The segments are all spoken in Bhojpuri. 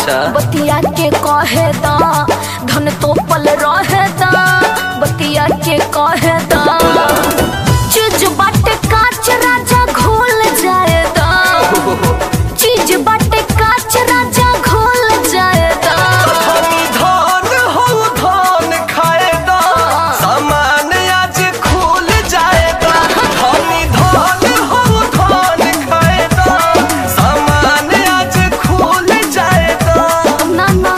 अच्छा बतिया के कहे दा धन तो पल रहे दा बतिया के कहे दा चीज बाटे काच राजा घोल जाए दा चीज बाटे काच राजा घोल जाए दा धनी धान हो धान खाएगा सामान आज खुल जाएगा धनी धान हो धान खाएगा सामान आज खुल जाएगा ना ना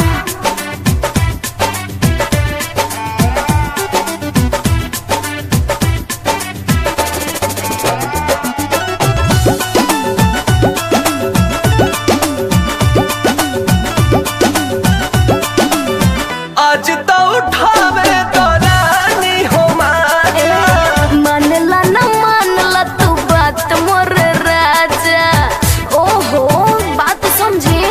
आज तो उठावे तो रानी हो माया मानला ना मानला तू बात मोर राजा ओहो बात समझे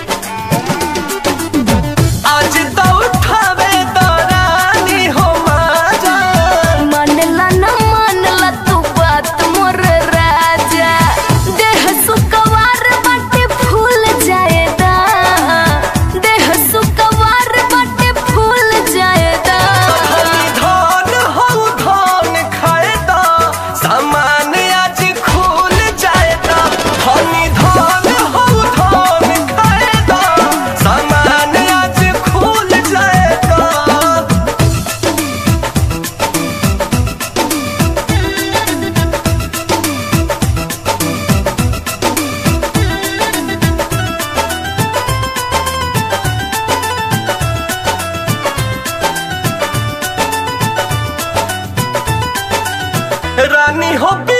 आज तो उठावे तो रानी हो माया मानला ना मानला तू बात मोर राजा देह सुकवार बाटे फूल जाएदा देह सुकवार बाटे फूल जाएदा धनी धान हो धान खाएगा सामान आज खुल जाएगा धनी धान हो धान खाएगा सामान आज खुल जाएगा रानी हो